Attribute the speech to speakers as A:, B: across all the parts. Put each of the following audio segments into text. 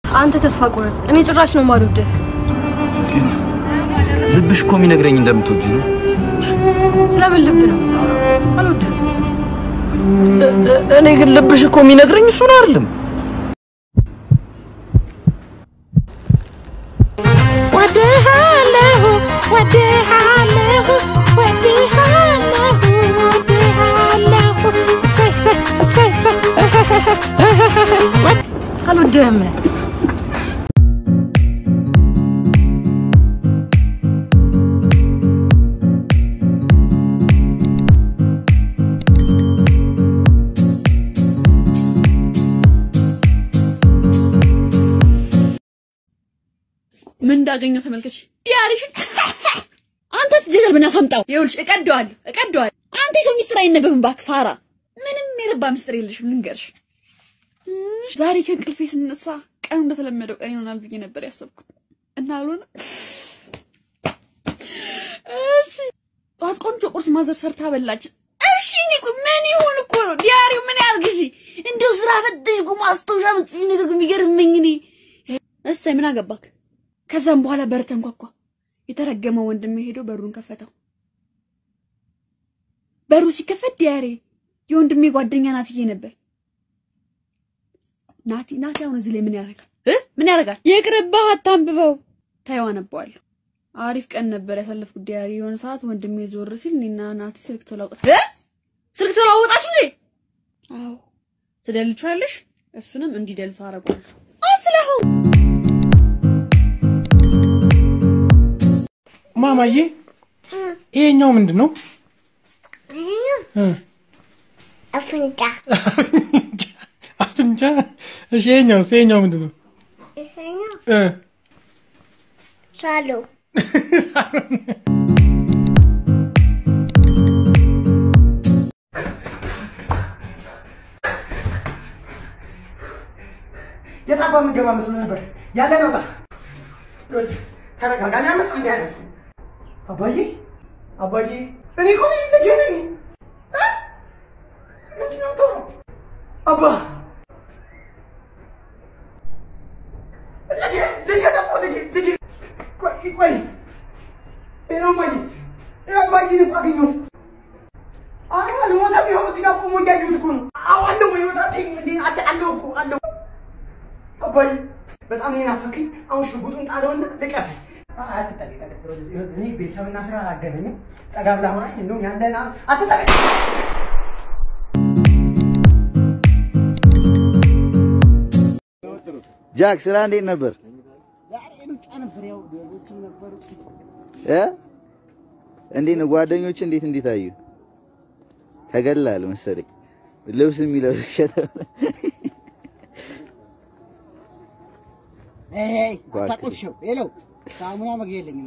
A: አንተ ተስፋ ቆረጥ። እኔ ጭራሽ ነው የማልወድህ።
B: ግን ልብሽ እኮ የሚነግረኝ እንደምትወጂ ነው።
A: ስለምን ልብ ነው የምታወራው? አልወድህም።
B: እኔ ግን ልብሽ እኮ የሚነግረኝ እሱን አይደለም።
C: ወድሃለሁ ወድሃለሁ ወድሃለሁ ወድሃለሁ እሰይ እሰይ እሰይ እሰይ
A: አልወድህም።
D: ምን እንዳገኘው ተመልከች። ዲያሪሽን አንተ ትጀገል ብና ታምጣው። ይኸውልሽ እቀደዋለሁ እቀደዋለሁ። አንተ የሰው ሚስጥር አይነበብም እባክህ ፋራ። ምንም የረባ ሚስጥር የለሽም ልንገርሽ። እሽ፣ ዛሬ ከእንቅልፌ ስነሳ ቀኑ እንደተለመደው ቀን ይሆናል ብዬ ነበር ያሰብኩት እና አልሆነ። እሺ ጠዋት ቆንጆ ቁርስ ማዘር ሰርታ በላች። እሺ እኔ እኮ ምን ይሁን እኮ ነው ዲያሪው ምን ያርግሽ? እንደው ስራ ፈተሽ እኮ ማስታወሻ ምጽፍ ነገር እኮ የሚገርመኝ እኔ እሰይ ምን አገባክ? ከዛም በኋላ በር ተንኳኳ። የተረገመው ወንድሜ ሄዶ በሩን ከፈተው። በሩ ሲከፈት ዲያሬ የወንድሜ ጓደኛ ናትዬ ነበር። ናቲ ናቲ አሁን እዚህ ላይ ምን ያደርጋል እ ምን ያደርጋል? ይቅርብህ፣ አታንብበው። ታየው አነባዋለሁ። አሪፍ ቀን ነበር ያሳለፍኩት ዲያሪ። የሆነ ሰዓት ወንድሜ ዞር ሲል እኔና ናቲ ስልክ ተለዋወጣ እ ስልክ ተለዋወጣችሁ እንዴ? አዎ ትደልቻለሽ። እሱንም እንዲደልቱ አደርገዋለሁ። አስለሁን
E: ማማዬ ይሄኛው ምንድን ነው? እ
F: አፍንጫ
E: አፍንጫ። እሺ ይሄኛው ይሄኛው ምንድን ነው?
F: ይሄኛው
E: እ
F: ሳሎ
G: የታባ የምገባ መስሎ ነበር። ያለ ነውጣ ተረጋጋሚ አመስ አንድ ያነሱ አባዬ አባዬ እኔ እኮ ነኝ ልጄ ነኝ። እ? ምንድን ነው የምታወራው? አባ ልጄ ልጄ ጠፋ ልጄ ልጄ ቆይ ቆይ ይኸው አባዬ ይኸው አባዬን እኮ አገኘሁት። ኧረ አልሞተም። ይኸው እዚህ ጋር ቆሞ እያየሁት እኮ ነው። አዎ አለው በሕይወት አትይኝ እንዴ? አለ- አለው እኮ አለው አባዬ በጣም እኔን ናፈቀኝ። አሁን ሽጉጡን ጣለውና ልቀፈኝ። አትጠቂ እኔ ቤተሰብና ስራ አላገናኝም። ጠጋ ብላ ሆናኝ እንደውም ያለን አትጠቂ
H: ጃክ ስራ እንዴት ነበር? እ እንዴት ነው ጓደኞች እንዴት እንዴት አዩ? ተገላል መሰለኝ ልብስ የሚለብስ ሸተ
I: አታቆሽሸው። ሄሎ ሳሙና መግቢያ የለኝም።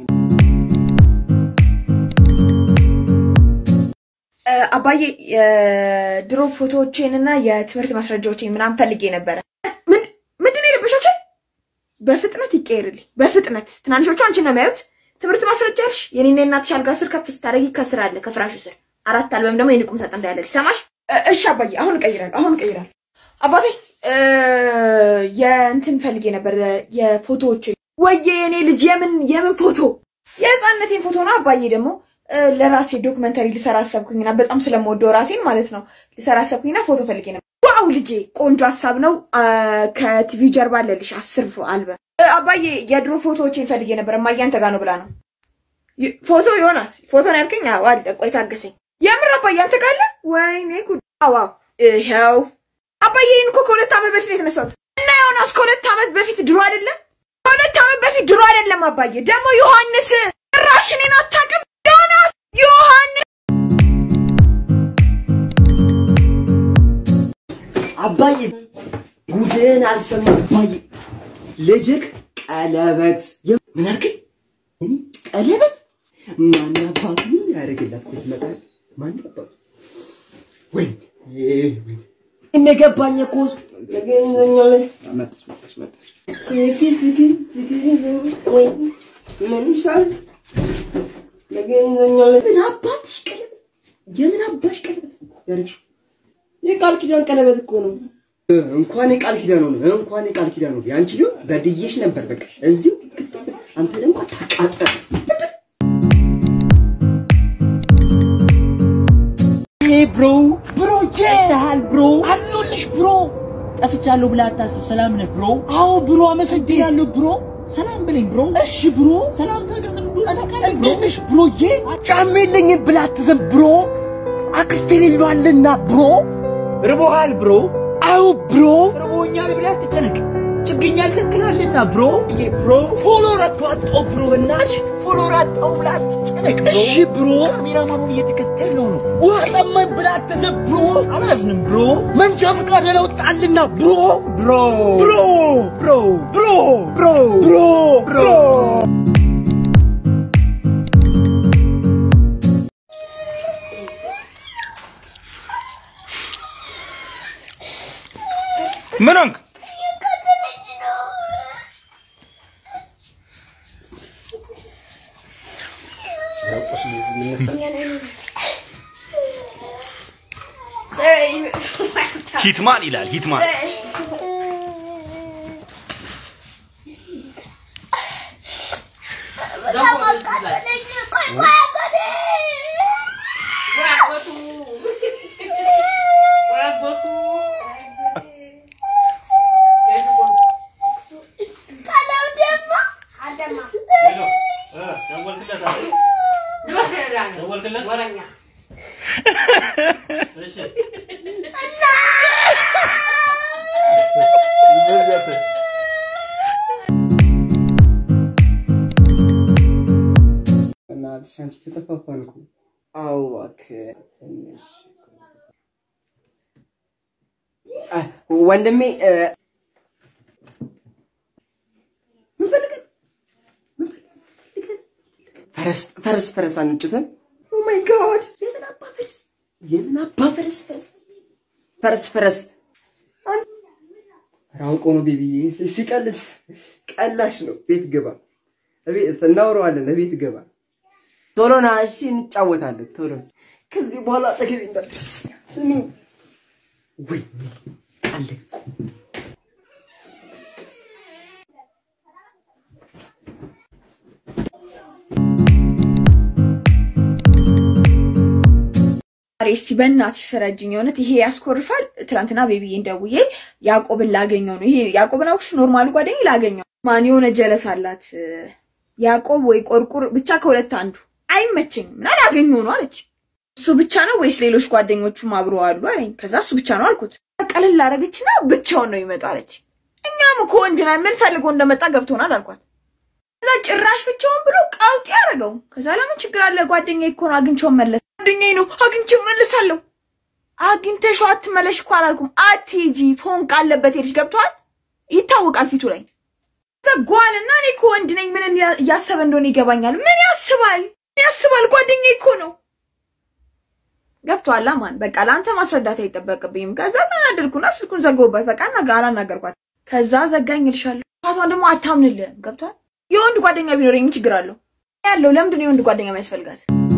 J: አባዬ የድሮ ፎቶዎቼን እና የትምህርት ማስረጃዎቼን ምናምን ፈልጌ ነበረ። ምን- ምንድን ነው የለበሻቸው? በፍጥነት ይቀየርልኝ፣ በፍጥነት ትናንሾቹ አንቺን ነው የሚያዩት። ትምህርት ማስረጃ ያልሽ የኔና የእናትሽ አልጋ ስር ከፍ ስታደርጊ ከስር አለ ከፍራሹ ስር አራት አልበም ደግሞ የንቁም ሳጥን ላይ ያለልሽ ሰማሽ? እ- እሺ አባዬ አሁን እቀይራለሁ፣ አሁን እቀይራለሁ። አባቴ እ፣ የእንትን ፈልጌ ነበር የፎቶዎች ወየ የኔ ልጅ የምን የምን ፎቶ የህፃንነቴን ፎቶ ነው አባዬ ደግሞ እ፣ ለራሴ ዶክመንተሪ ልሰራ አሰብኩኝና በጣም ስለምወደው ራሴን ማለት ነው ልሰራ አሰብኩኝና ፎቶ ፈልጌ ነበር ዋው ልጄ ቆንጆ ሀሳብ ነው አ፣ ከቲቪ ጀርባ አለልሽ አስር ፎ- አልበም እ፣ አባዬ የድሮ ፎቶዎችን ፈልጌ ነበር እማዬ አንተ ጋር ነው ብላ ነው ይ- ፎቶ ዮናስ ፎቶ ነው ያልከኝ አዎ አለ ቆይ ታገሰኝ የምር አባዬ አንተ ጋር አለ ወይኔ ጉድ አዎ አዎ ይኸው አባዬ ይህን እኮ ከሁለት ዓመት በፊት ነው የተነሳሁት እና ዮናስ ከሁለት ዓመት በፊት ድሮ አይደለም ከሁለት ዓመት በፊት ድሮ አይደለም አባዬ ደግሞ ዮሐንስ ጭራሽ እኔን አታውቅም ዮናስ ዮሐንስ
K: አባዬ ጉድህን አልሰማም። አባዬ ልጅክ ቀለበት የ- ምን አልከኝ? እኔ ቀለበት ማን አባቱ ያደርግላት? ቆይ ይመጣል። ማን አባቱ ወይ እኔ ገባኝ እኮ መጣች መጣች መጣች። ፍቅር ፍቅር ፍቅር ይዘኝ ወይ ምን ይሻል ፍቅር ይዘኛል። ምን አባትሽ ቀለበት የምን አባሽ ቀለበት ያደርግሽው? የቃል ኪዳን ቀለበት እኮ ነው። እንኳን የቃል ኪዳኑ ነው እንኳን የቃል ኪዳኑ ነው ያንቺ ቢሆን በድዬሽ ነበር። በቃ እዚሁ ክትፍ አንተ ደግሞ ታቃጠል።
L: ብሮ ብሮ ይታል ብሮ አሉልሽ ብሮ ጠፍቻለሁ ብለህ አታስብ። ሰላም ነህ ብሮ? አዎ ብሮ አመሰግናለሁ ብሮ። ሰላም ብለኝ ብሮ። እሺ ብሮ። ሰላምታ ግን ምን እንደሆነ ታውቃለህ? እንዴት ነሽ ብሮዬ? ጫማ የለኝም ብለህ አትዘን ብሮ። አክስቴ ሌሏልና ብሮ። ርቦሃል ብሮ? አዎ ብሮ። ርቦኛል ብለህ አትጨነቅ። ችግኝ ያልተክላለና ብሮ ብሮ ፎሎወር አጣው ብሮ በእናትሽ ፎሎወር አጣው ብለህ አትጨነቅ ብሮ። እሺ ብሮ ካሜራማኑን እየተከተልነው ነው። ውሃ ጠማኝ ብለህ አትዘን ብሮ። አላዝንም ብሮ። መንጃ ፈቃድ ያላወጣልና ብሮ ብሮ ብሮ ብሮ ብሮ ብሮ ብሮ ብሮ
B: ምን ሆንክ? ሂትማን ይላል ሂትማን።
K: እናትሽ አንቺ ተጠፋፋን እኮ። አዎ እባክህ ትንሽ አ፣ ወንድሜ እ፣ ምን ፈልገህ? ምን ፈልገህ? ፈረስ ፈረስ ፈረስ አንጭትም? ኦ ማይ ጋድ! የምን አባ ፈረስ? የምን አባ ፈረስ ፈረስ ፈረስ ፈረስ አን- ኧረ አውቆ ነው ቤቢዬ፣ ሲ- ሲቀልድ ቀላሽ ነው። ቤት ግባ፣ እቤት እናወራዋለን። እቤት ግባ። ቶሎ ና እሺ፣ እንጫወታለን። ቶሎ ከዚህ በኋላ አጠገቤ እንዳትደርስ። ስሚ ወይ አለቁ
J: ዛሬ እስቲ በእናትሽ ፍረጅኝ። የእውነት ይሄ ያስኮርፋል። ትናንትና ቤቢዬን ደውዬ ያዕቆብን ላገኘው ነው። ይሄ ያዕቆብን አውቅሽ ኖርማሉ ጓደኛ ላገኘው ማን የሆነ ጀለስ አላት ያዕቆብ ወይ ቆርቁር ብቻ ከሁለት አንዱ አይመቸኝም እና ላገኘው ነው አለች። እሱ ብቻ ነው ወይስ ሌሎች ጓደኞቹም አብሮ አሉ አለኝ። ከዛ እሱ ብቻ ነው አልኩት። ቀለል አደረገችና ብቻውን ነው ይመጣ አለች። እኛም እኮ ወንድ ነን ምን ፈልጎ እንደመጣ ገብቶናል አልኳት። ከዛ ጭራሽ ብቻውን ብሎ ቀውጤ ያደረገው። ከዛ ለምን ችግር አለ ጓደኛዬ እኮ ነው አግኝቼው መለስ ጓደኛዬ ነው አግኝቼው መልሳለሁ። አግኝተሽው አትመለሽ እኮ አላልኩም። አትሂጂ ፎንቃ አለበት ሄድሽ ገብቷል። ይታወቃል ፊቱ ላይ ዘጓል እና እኔ እኮ ወንድ ነኝ ምን እያ- እያሰበ እንደሆነ ይገባኛል። ምን ያስባል ምን ያስባል? ጓደኛዬ እኮ ነው ገብቷል። ማን በቃ ለአንተ ማስረዳት አይጠበቅብኝም። ከዛ ተናደድኩና ስልኩን ዘጋሁበት። በቃ እና አላናገርኳት። ከዛ ዘጋኝ እልሻለሁ። ቷን ደግሞ አታምንልህም። ገብቷል። የወንድ ጓደኛ ቢኖረኝ ምን ችግር አለው? ያለው ለምንድን ነው የወንድ ጓደኛ የሚያስፈልጋት?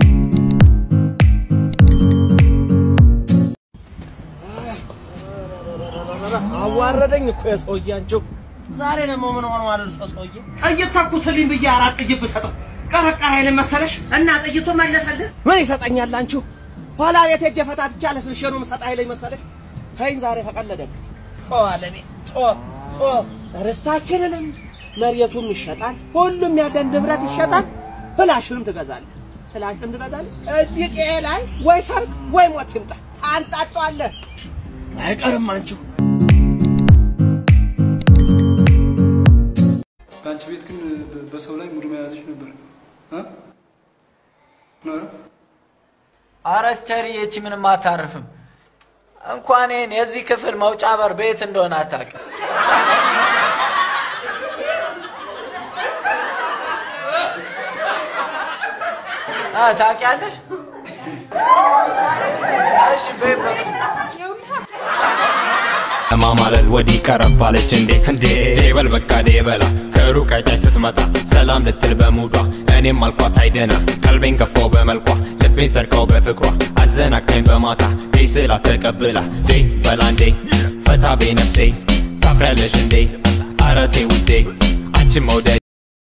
L: አዋረደኝ እኮ የሰውዬ አንቺው። ዛሬ ደግሞ ምን ሆነ ማለት ነው ሰውዬ? ጥይት ተኩስልኝ ብዬ አራት ጥይት ብሰጠው ቀረቀረ አይልም መሰለሽ? እና ጥይቱ መለሰልህ? ምን ይሰጠኛል አንቺው? ኋላ ቤት ሄጄ ፈታትቼ አለስልሼ ነው የምሰጥ አይለኝ መሰለሽ? ተይኝ ዛሬ ተቀለደብኝ። ጦዋል እኔ ጦ ጦ ርስታችንንም መሬቱም ይሸጣል፣ ሁሉም ያለን ንብረት ይሸጣል። ፍላሽንም ትገዛለህ፣ ፍላሽንም ትገዛለህ። እዚህ ቄ ላይ ወይ ሰርግ ወይ ሞት ይምጣ ታንጣጧለህ። አይቀርም አንቺው
M: በአንቺ ቤት ግን በ- በሰው ላይ ሙድ መያዝሽ ነበር እ? ኖረ
N: አረ ቸሪ ይቺ ምንም አታርፍም። እንኳን ይህን የዚህ ክፍል መውጫ በር ቤት እንደሆነ አታውቅም። አ ታውቂያለሽ? እሺ ቤት
O: ለማማለል ወዲህ ቀረባለች እንዴ እንዴ ዴበል በቃ ዴበላ ከሩቅ አይታች ስትመጣ ሰላም ልትል በሙዷ እኔም አልኳት አይደና ቀልቤን ገፋው በመልኳ ልቤን ሰርቀው በፍቅሯ አዘ አዘናግታኝ በማታ ዴ ስላት ተቀብላ ዴ በላ እንዴ ፈታ ቤ ነፍሴ ታፍሪያለሽ እንዴ አረቴ ውዴ አንቺን መውደድ